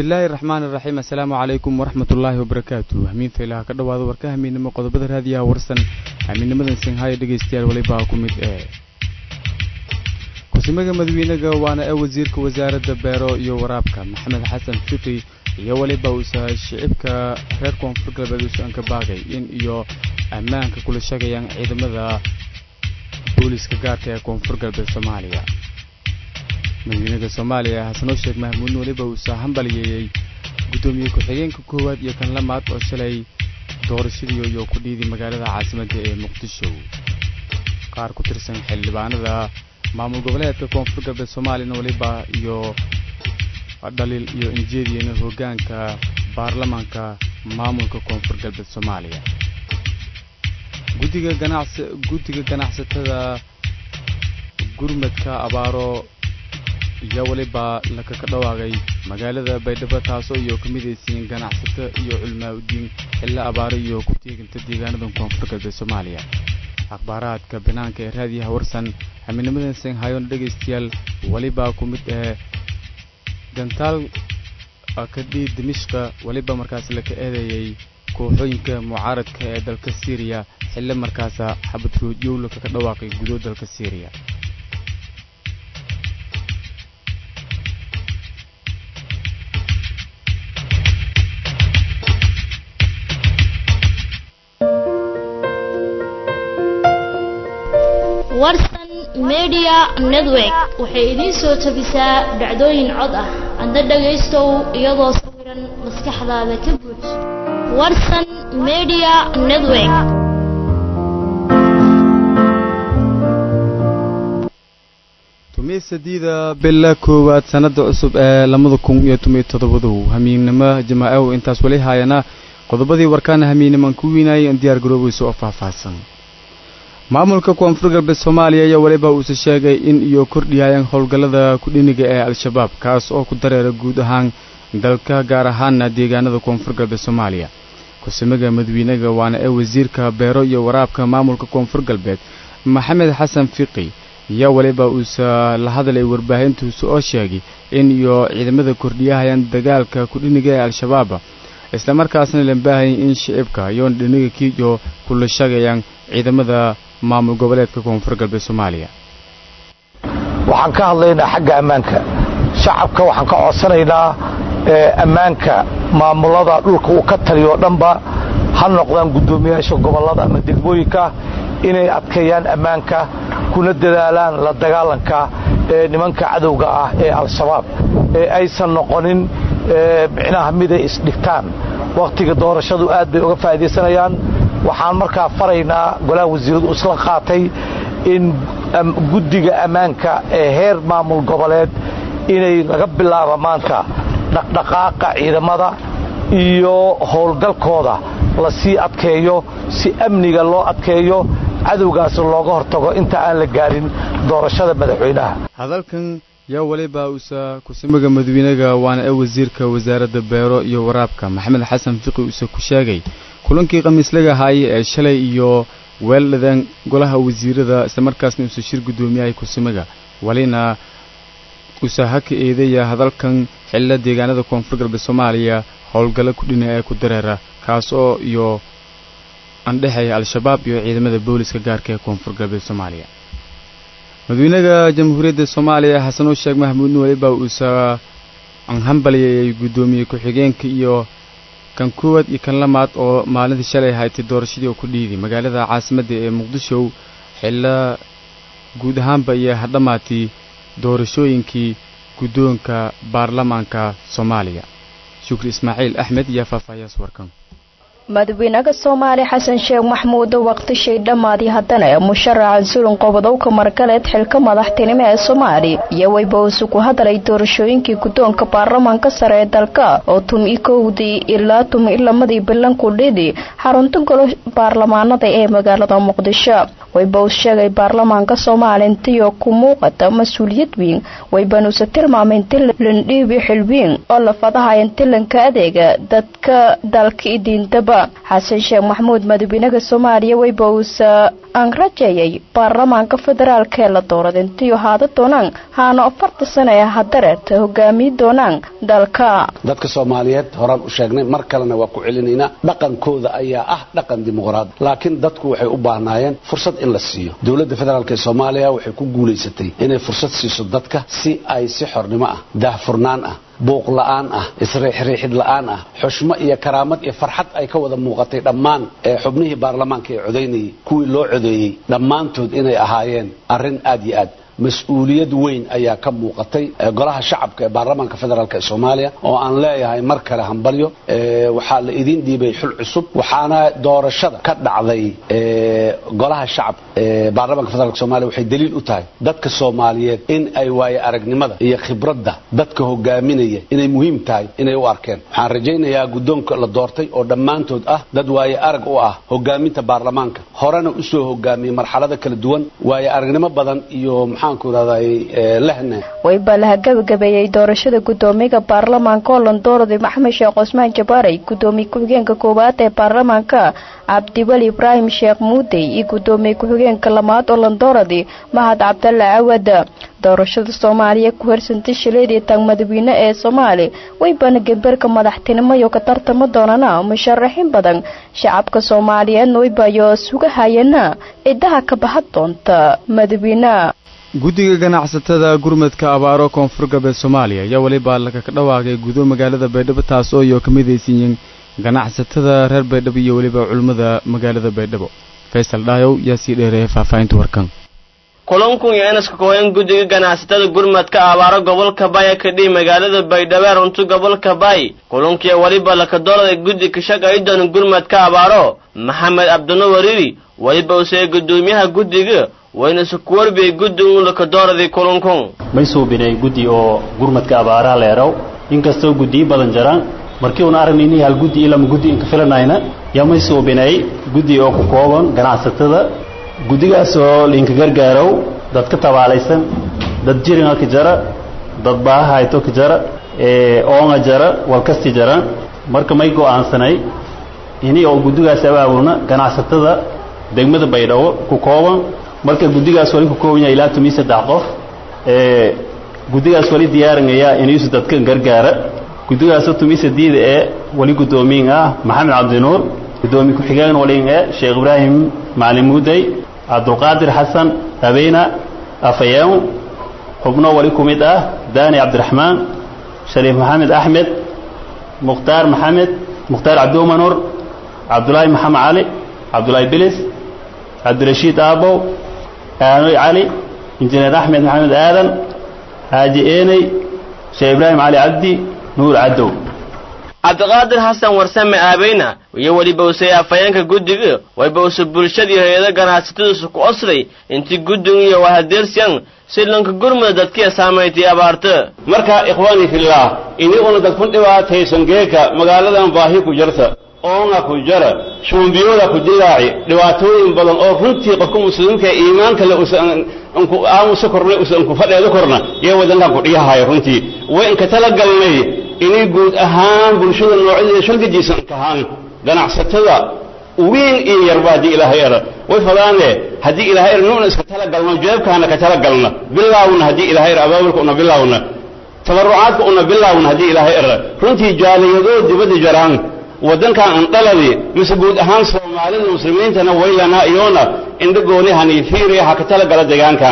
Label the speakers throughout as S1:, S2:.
S1: bismillaahi raxmaan iraxiim assalaamu calaykum waraxmatullaahi wabarakaatu hamiinta ilaah ka dhowaada warka hamiinnimo qodobada raadiyaha warsan hamiinnimadan sinhaayo dhegaystayaal walibaa ku mid ee kusimaga madawiinaga waana ee wasiirka wasaaradda beero iyo waraabka maxamed xasan fiqi iyo weliba uusa shicibka reer koonfur galbeed uusan ka baaqay in iyo ammaanka kula shagayaan ciidamada booliiska gaarka ee koonfur galbeed soomaaliya madawiinaha soomaaliya xasanoo sheekh mahmuudin weliba uusa hambaliyeeyey guddoomiye ku-xigeenka koowaad iyo kan lamaad oo shalay doorashadii iyo ku dhiiday magaalada caasimadda ee muqdisho qaar ku tirsan xildhibaanada maamul goboleedka koonfur galbeed soomaaliyana weliba iyo dhaliil iyo injeediyana hoggaanka baarlamaanka maamulka koonfur galbeed soomaaliya guddiga ganacsi guddiga ganacsatada gurmadka abaaro iyo weliba lakaga dhawaaqay magaalada baydhabo taasoo iyo ka midaysiin ganacsato iyo culmaa udiin xillo abaaro iyo ku teeginta deegaanada koonfur galbeed soomaaliya akhbaaraadka banaanka ee raadiyaha warsan xamiinimadan senghayon dhegaystayaal weliba ku mid ee gantaal kadhii dimishqa weliba markaas laka eedeeyey kooxooyinka mucaaradka ee dalka syriya xillo markaasa xabad roodyow lakaga dhawaaqay gudo dalka syriya
S2: warsan media network waxay idiin soo tabisaa dhacdooyin cod ah adna dhagaystow iyadoo sawiran maskaxdaada ka buuj warsan media network
S1: tumiy sadiida bila koowaad sanada cusub ee labada kun iyo tomiyo toddobadu hamiinnimo jamaacow intaas weli haayana qodobadii warkaana hamiinniman ku wiinayay in diyaar garoobeysa oo faahfaahsan maamulka koonfur galbeed soomaaliya ayaa weliba uuse sheegay in iyo kordhiyayaan howlgallada kudhiniga ee al-shabaab kaas oo ku dareera guud ahaan dalka gaar ahaana deegaanada koonfur galbeed soomaaliya kusimaga madawiinaga waana ee wasiirka beero iyo waraabka maamulka koonfur galbeed maxamed xasan fiqi ayaa weliba uuse la hadlay warbaahintuusa oo sheegay in iyo ciidamada kordhiyahayaan dagaalka kudhiniga ee al-shabaab islamarkaasna la baahayay in shicibka iyo dhiniga kiiyo kula shagayaan ciidamada maamul goboleedka koonfur galbeed soomaaliya
S3: waxaan ka hadlaynaa xagga ammaanka shacabka waxaan ka codsanaynaa ammaanka maamulada dhulka uu ka taliyo o dhanba ha noqdaan guddoomiyaasha gobollada ama degmooyinka inay adkeeyaan ammaanka kuna dadaalaan la dagaalanka ee nimanka cadowga ah ee al-shabaab ee aysan noqonin micnaha miday isdhigtaan wakhtiga doorashadu aad bay uga faa'iidaysanayaan waxaan markaa faraynaa golaha wasiiradu isla qaatay in guddiga ammaanka ee heer maamul goboleed inay laga bilaabo maanta dhaqdhaqaaqa ciidamada iyo howlgalkooda la sii adkeeyo si amniga loo adkeeyo cadowgaas looga hortago inta aan la gaarin doorashada madaxweynaha
S1: hadalkan yaa weliba usa kusimaga madawiinaga waana ee wasiirka wasaaradda beero iyo waraabka maxamed xasan fiqi uuse ku sheegay kulankii khamiislaga ahaayey ee shalay iyo weeldhadan golaha wasiirada islamarkaasna uuse shir guddoomiyahay kusimaga welina uuse haka eedaya hadalkan xillo deegaanada koonfur galbeed soomaaliya howlgallo kudhina ee ku dareera kaas oo iyo andhexeeya al-shabaab iyo ciidamada booliska gaarka ee koonfur galbeed soomaaliya madawiinaha jamhuuriyadda soomaaliya xasanoo sheekh mahmuudin weliba uuse hambalyeeyey guddoomiye ku-xigeenka iyo kan koowaad iyo kan lamaad oo maalintii shalay haytay doorashadii oo ku dhiiday magaalada caasimadda ee muqdisho xillo guud ahaanba iyo hadhamaatii doorashooyinkii guddoonka baarlamaanka soomaaliya shukri ismaaciil axmed iyo faahfaahiyaas warkan
S4: madaxweynaha soomaaliya xasan sheekh maxmuud waqtishay dhammaadii haddana musharaxa sulun qobodowka margaleed xilka madaxtinimo ee soomaaliya iyo weyba uusu ku hadlay doorashooyinkii guddoonka baarlamaanka sare ee dalka oo tumi kowdii ilaa tumi lamadii bilan ku dhidi xarunta golo baarlamaanada ee magaalada muqdisho weyba uu sheegay baarlamaanka soomaaliya intiyo ku muuqata mas-uuliyad weyn weybanuuse tilmaamay inti landhiibi xilwiin oo la fadahay intilanka adeega dadka dalka idiindaba xasan sheekh maxamuud madaxweynaha soomaaliya weyba uusa aan rajeeyay baarlamaanka federaalk ee la doorada intiyo haada doonaan haana afarta sano ee hadareed hogaamiyi doonaan dalka
S5: dadka soomaaliyeed horaan u sheegnay mar kalena waa ku celinaynaa dhaqankooda ayaa ah dhaqan dimuqraadi laakiin dadku waxay u baahnaayeen fursad in la siiyo dowladda federaalk ee soomaaliya waxay ku guulaysatay inay fursad siiso dadka si ay si xornimo ah daahfurnaan ah buuq la'aan ah isriixriixid la'aan ah xushmo iyo karaamad iyo farxad ay ka wada muuqatay dhammaan ee xubnihii baarlamaanka ee codaynayay kuwii loo codeeyey dhammaantood inay ahaayeen arrin aad iyo aad mas-uuliyad weyn ayaa ka muuqatay golaha shacabka ee baarlamaanka federaalk ee soomaaliya oo aan leeyahay mar kale hambalyo waxaa la idiin dhiibay xul cusub waxaana doorashada ka dhacday golaha shacabka ee baarlamaanka federaalk somalia waxay daliil u tahay dadka soomaaliyeed in ay waaye aragnimada iyo khibradda dadka hogaaminaya inay muhiim tahay inay u arkeen waxaan rajaynayaa guddoonka la doortay oo dhammaantood ah dad waaye arag u ah hogaaminta baarlamaanka horena usoo hogaamiyey marxalada kala duwan waaye aragnimo badan iyo
S4: wayba laha gabagabeeyey doorashada gudoomiyaha baarlamaanka oo landoorday maxamed sheekh cusmaan jabaaray gudoomiye ku-xigeenka koowaad ee baarlamaanka cabdiweli ibraahim sheekh muudey iyo gudoomiye ku-xigeenka lamaad oo landooradi mahad cabdalle cawad doorashada soomaaliya ku harsantay shileedii taag madaxweyne ee soomaali waybana gemberka madaxtinimoyo ka tartamo doonana musharaxiin badan shacabka soomaaliyeedna waybayo sugahayana cidaha ka bahan doonta madaxweyne
S1: guddiga ganacsatada gurmadka abaaro koonfur galbeed soomaaliya ayaa weliba laka ka dhawaaqay gudo magaalada baydhabo taas oo iyo ka midaysiiyeen ganacsatada reer baydhabo iyo weliba culimmada magaalada baydhabo faysal dhaayow yaa sii dheereeyay faahfaahinta warkan
S6: kulankun iyo inaska kooyan guddiga ganacsatada gurmadka abaaro gobolka baay ee kadhihi magaalada baydhabo ee runtu gobolka baay kulankii weliba laka doorada guddi ka shaqayi doona gurmadka abaaro maxamed cabdino wariri weliba usee gudoomiyaha guddiga waynasu kuwarbiyey guddi uun laka dooradii kulankun
S7: may suubinay guddi oo gurmadka abaaraha leeraw inkastoo guddiyo badan jiraan markii uuna aragnayni hal guddi ilama guddi inka filanayna yaa may suubinay guddi oo ku kooban ganacsatada guddigaas oo liinka gargaarow dad ka tabaalaysan dad jiringa ka jara dad baaha hayto ka jara oonga jara walkasti jara marka may go'aansanay ini oo guddigaas abaabulna ganacsatada degmada baydhabo ku kooban marka guddigaas wali ku kooban yahay ilaa tomiyo saddex qof guddigaas wali diyaarinaya inuusu dadka gargaara guddigaasoo tomiyo sadiida ee wali guddoomiyin ah maxamed cabdinuur guddoomiye ku-xigeen walin ee sheekh ibraahim macalin muudey cabdulqaadir xasan abeyna afayeen xubno wali ku mid ah daani cabdiraxmaan shariif maxamed axmed mukhtaar maxamed mukhtaar cabdiumanur cabdulaahi maxamed cali cabdulaahi bilis cabdirashiid aabow aanoy cali injineer axmed maxamed aadan xaaji eeney sheekh ibraahim cali cabdi nuur cadow
S6: cabdiqaadir xasan warsame aabeyna iyo weliba usay afhayeenka guddiga wayba usa bulshadii hay-ada ganacsatadiisu ku osday intii guddigu iyo wahadeersiyan si lanka gurmuda dadkiya saamaytay abaarta
S8: marka ikhwaani fillaah iniguna dadkun dhibaataysan geeka magaaladan baahi ku jirta oonga ku jara shuumbiyooda ku dilaaci dhibaatooyin badan oo runtii qofka muslimiinka iimaanka le aamusa korna usan ku fadheedo korna yee wadankan ku dhiyahayo runtii way inka talagalnay inay guud ahaan bulshada noocyadeeda shalgajiisan kahaan ganacsatada weyn iyo yarba haddii ilaahay era way fadaane haddii ilaahay er nuuna iska talagalno jeebkaana ka talagalna bilaawna haddii ilaahay er abaabulka una bilaawna tabarucaadka una bilaawna haddii ilaahay era runtii jaaliyadoo dibadda jaraan waddankan aan dhaladi mise guud ahaan soomaalida muslimiintana waylanaa iyoona indhagooni haniifiiriya ha ka talagala deegaankan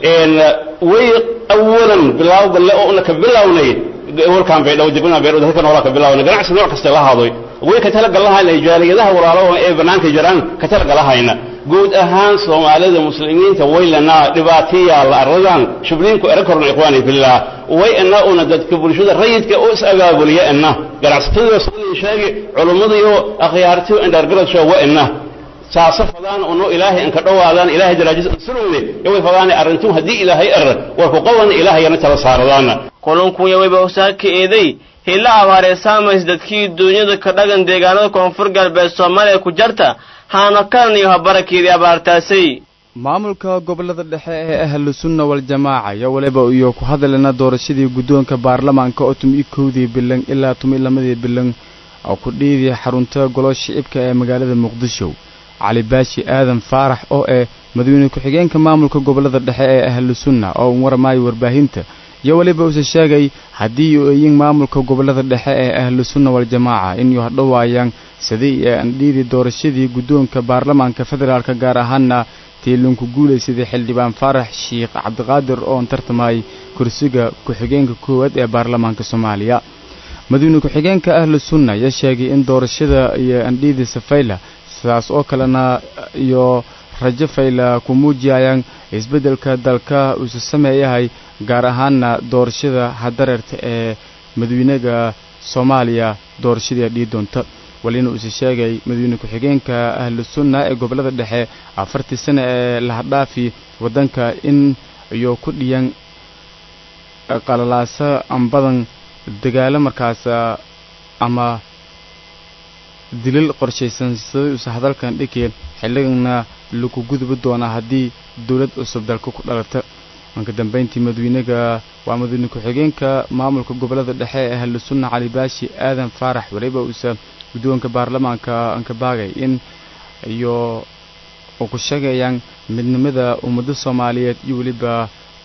S8: way awalan bilaaw balle oo una ka bilawnay warkaan baydhaw dibna baydhaw dadka noolaa ka bilawnay ganacsi nooc kasta la hadoy way ka talagalahayna jaaliyadaha walaalo ee bannaanka jiraan ka talagalahayna guud ahaan soomaalida muslimiinta waylanaa dhibaatiyaa la arladan shubliinku era korna ikhwaani fillah way ina una dadka bulshada rayidka u is abaabuliya ina ganacsatadii sidii sheegi culummadiiyo akhyaartiyo indhargaradshoo wa ina saasa fadaan uno ilaahay inka dhowaadaan ilaahay daraajis insulowne yoway fadaane arrintum haddii ilaahay er war ku qaban ilaahayana tala saaradaana
S6: kulankunya wayba usaaka eeday hilla abaaree saamays dadkii duunyada ka dhagan deegaanada koonfur galbeed soomaaliya ku jarta haano kalan iyo habarakeedii abaartaasay
S1: maamulka gobolada dhexe ee ahlu sunna wal-jamaaca ayaa waliba iyo ku hadalena doorashadii guddoonka baarlamaanka oo tumi kowdii bilan ilaa tumi lamadii bilan oo ku dhiidiya xarunta golo shicibka ee magaalada muqdisho cali baashi aadan faarax oo eh madaxweyne ku-xigeenka maamulka gobolada dhexe ee ahlu sunna oo un waramaayo warbaahinta iyo weliba uuse sheegay haddii uu eeyin maamulka gobolada dhexe ee ahlu sunna waljamaaca inuu hadhowaayaan sidii ee andhiidi doorashadii guddoonka baarlamaanka federaalka gaar ahaana tiilinku guulaysaday xildhibaan faarax sheikh cabdiqaadir oon tartamayay kursiga ku-xigeenka koowaad ee baarlamaanka soomaaliya madaxweyne ku-xigeenka ahlu sunna ayaa sheegay in doorashada iyo andhiidi safayla sidaas oo kalena iyo rajo fayla ku muujiyayaan isbeddelka dalka uuse sameeyahay gaar ahaana doorashada hadareerta ee madaxweynaga soomaaliya doorashadii dhii doonta walina uuse sheegay madaxweyne ku-xigeenka ahlu sunna ee gobolada dhexe afartii sano ee lahadhaafi waddanka in iyo ku dhiyan qalalaaso ambadan dagaalo markaas ama dilil qorshaysan siday uuse hadalkan dhikeen xilligana lagu gudbi doonaa haddii dowlad cusub dalka ku dhalata marka dambeyntii madaxweynaga waa madaxweyne ku-xigeenka maamulka gobolada dhexe ee ahlu sunna cali baashi aadan faarax weliba uuse guddoonka baarlamaanka ankabaagay in iyo u ku sheegayaan midnimada ummadda soomaaliyeed iyo weliba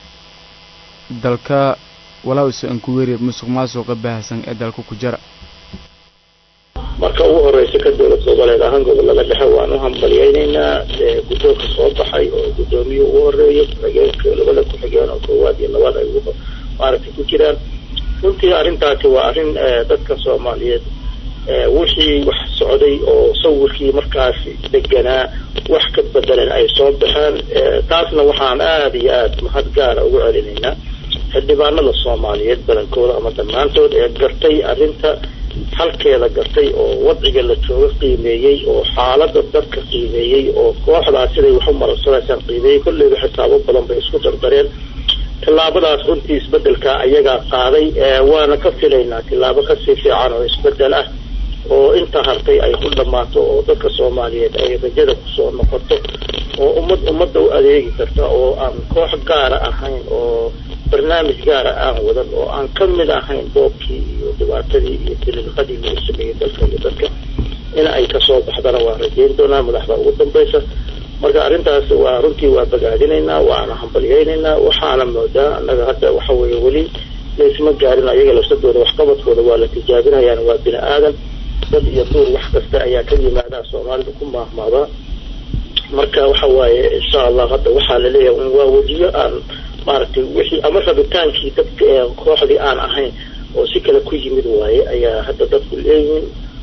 S1: dalka walaa uuse ankuweeri musuq maasuqa baahsan ee dalka ku jira
S9: marka ugu horeysa ka dowlad goboleed ahaan gobolada dhexe waan u hambalyeynaynaa guddoonka soo baxay oo guddoomiye ugu horeeyo ku-xigeenka labada ku-xigeen oo koowaad iyo labaad ay maaragtay ku jiraan runtii arrintaasi waa arrin dadka soomaaliyeed wixii wax socday oo sawirkii markaasi deganaa wax ka bedelan ay soo baxeen taasna waxaan aada iyo aada mahad gaara ugu celinaynaa xildhibaanada soomaaliyeed badankooda ama dhammaantood ee gartay arrinta halkeeda gartay oo wadciga la jooga qiimeeyey oo xaalada dadka qiimeeyey oo kooxdaas siday wax u marasanaysaan qiimeeyey kolleyba xisaabo badan bay isku dardareen tillaabadaas runtii isbedelka ayagaa qaaday waana ka filaynaa tillaabo kasii fiican oo isbedel ah oo inta hartay ay ku dhammaato oo dadka soomaaliyeed ay rajada kusoo noqoto oo ummad ummadda u adeegi karta oo aan koox gaara ahayn oo barnaamij gaara aan wadan oo aan ka mid ahayn boobkii iyo dhibaatadii iyo diliilqadii lagu sameeyey dalka iyo dadka in ay kasoo baxdana waan rajeyn doonaa madaxda ugu dambaysa marka arrintaas waa runtii waa bagaadinaynaa waana hambalyeynaynaa waxaana moodaa annaga hadda waxa weeye weli laysma gaarin ayaga lafsadooda waxqabadkooda waa la tijaabinayaan waa bini aadan dad iyo duur wax kasta ayaa ka yimaadaa soomaalida ku maahmaadaa marka waxa waaye insha allah hadda waxaa laleeyahay un waa wejiyo aan maaragtay wixii ama rabitaankii dadka ee kooxdii aan ahayn oo si kale ku yimid waaye ayaa hadda dadku leeyihiin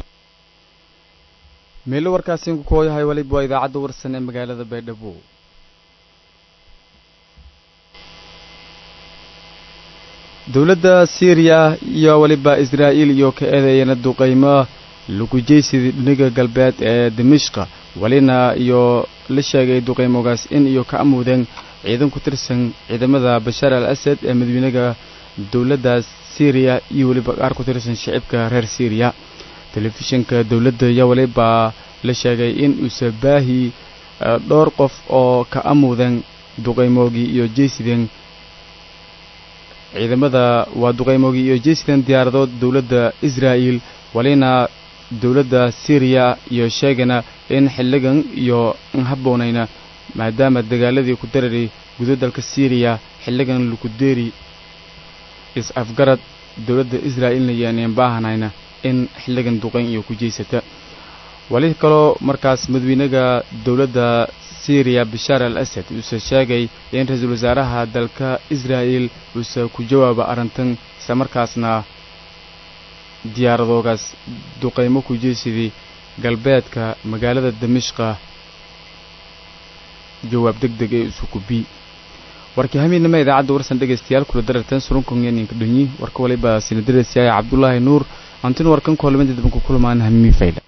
S1: meelo warkaasiinku kooyahay waliba waa idaacadda warsan ee magaalada baydhabo dowladda syriya iyo weliba israa'iil iyo ka eedeeyana duqaymo lugujaysidii dhiniga galbeed ee dimishqa welina iyo la sheegay duqaymogaas in iyo ka amuudeen ciidan ku tirsan ciidamada bashaar al asad ee madaxweynaga dowladda syriya iyo weliba qaar ku tirsan shicibka reer syriya telefishinka dowladda iyo weliba la sheegay in uuse baahi dhowr qof oo ka amuudeen duqaymoogii iyo jaysideen ciidamada waa duqaymoogii iyo jaysideen diyaaradood dowladda israa'iil walina dowladda syriya iyo sheegana in xilligan iyo habboonayna maadaama dagaaladii ku darari gudo dalka syriya xilligan lagu deeri is-afgarad dowladda israa'iilna yaaneen baahanayna in xilligan duqayn iyo ku jeysata wali kaloo markaas madaxweynaga dowladda syriya bashaar al asad uuse sheegay in ra-iisul wasaaraha dalka israa'iil uuse ku jawaaba arrintan isla markaasna diyaaradoogaas duqaymo ku jeysidii galbeedka magaalada damishqa jawaab deg deg ee isuku bi warkii hamiidnima idaacadda warsan dhegaystayaal kula dararteen surunkongeninka dhonyi warka waliba sinadarasiyaaya cabdulaahi nuur antin warkan koolmada dabanku kulmaan hamiin fayla